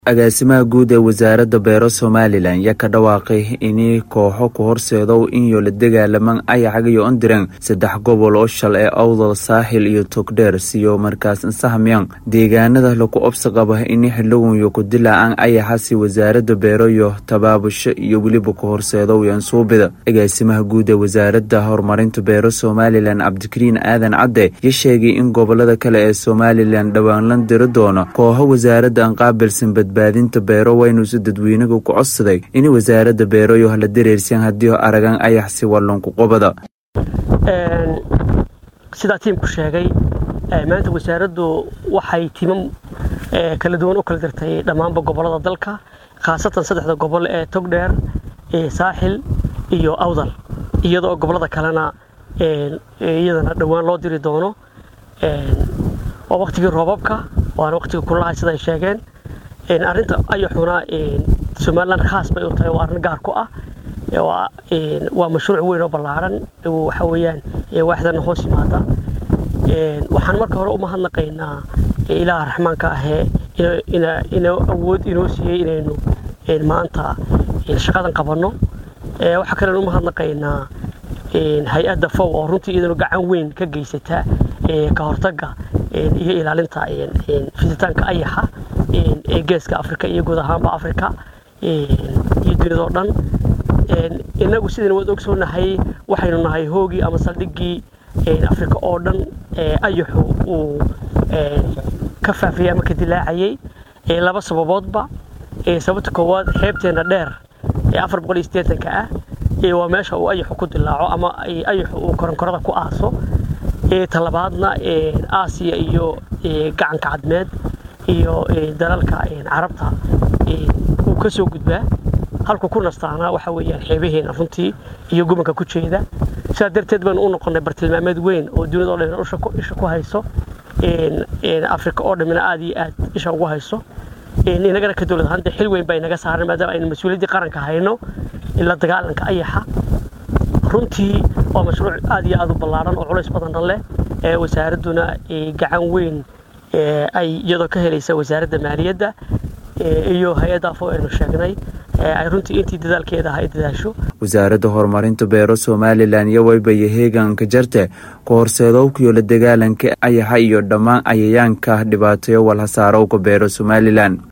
agaasimaha guud ee wasaaradda beero somalilan yaa ka dhawaaqay inay kooxo ku horseedo in la dagaalaman ayaxag iyo ondiran saddex gobol oo shal ee awdal saaxil iyo togdheer siyo markaas insahmyan deegaanada lagu obsi qaba in xildhiwanyo ku dilaacaan ayaxasi wasaaradda beero iyo tabaabusho iyo weliba ku horseedo yansuubida agaasimaha guud ee wasaaradda horumarinta beero somalilan cabdikariin aadan cadde ya sheegay in gobolada kale ee somalilan dhowaan la diri doono kooxo wasaaradda aan qaabilsan badbaadinta beero waynuusi dadweynaga ku codsaday in wasaaradda beero iyo hala dareersan haddii aragan ayaxsi wallonku qobada sidaa tiimku sheegay maanta wasaaraddu waxay timam kala duwan u kala dirtay dhammaanba gobolada dalka khaasatan saddexda gobol ee togdheer saaxil iyo awdal iyadoo gobolada kalena iyadana dhowaan loo diri doono waa waktigii roobabka waana waktigii kululaha sida ay sheegeen arrinta ayaxuna somalilan khaas bay u tahay waa arrin gaar ku ah waa mashruuc weyn oo ballaaran waxa weeyaan waaxdana hoos yimaada waxaan marka hore u mahadnaqaynaa ilaaha raxmaanka ahee inuu awood inoo siiyey inaynu maanta shaqadan qabanno waxaa kalen u mahadnaqaynaa hay-adda fow oo runtii iyadanu gacan weyn ka geysata ka hortagga iyo ilaalinta fiditaanka ayaxa ee geeska afrika iyo guud ahaanba afrika iyo dunidao dhan inagu sidayna waad ogsoonahay waxaynu nahay hoogii ama saldhiggii afrika oo dhan ayaxu uu ka faafiyey ama ka dilaacayay laba sababoodba sababta koowaad xeebteenna dheer ee afar boqol iyo siddeetanka ah waa meesha uu ayaxu ku dilaaco ama ayaxu uu koronkorada ku aaso talabaadna aasiya iyo gacanka cadmeed iyo dalalka carabta uu ka soo gudbaa halku ku nastaana waxa weeyaan xeebaheena runtii iyo gubanka ku jeeda sidaa darteed baynu u noqonnay bartilmaameed weyn oo dunida o dhan isha ku hayso afrika oo dhammina aad iyo aad isha ugu hayso inagana ka dowlad ahaan dee xil weyn baa inaga saaran maadaama aynu mas-uuliyaddii qaranka hayno la dagaalanka ayaxa runtii waa mashruuc aad iyo aad u ballaaran oo culays badanna leh ee wasaaradduna gacan weyn ay iyadoo ka helaysa wasaaradda maaliyadda iyo hay-adda afo aynu sheegnay ay runtii intii dadaalkeeda ay dadaasho wasaaradda horumarinta beero somalilan iyo waybayo heeganka jarte ku horseedowkiyo la dagaalanka ayaxa iyo dhammaan cayayaanka dhibaateyo walhasaarowka beero somalilan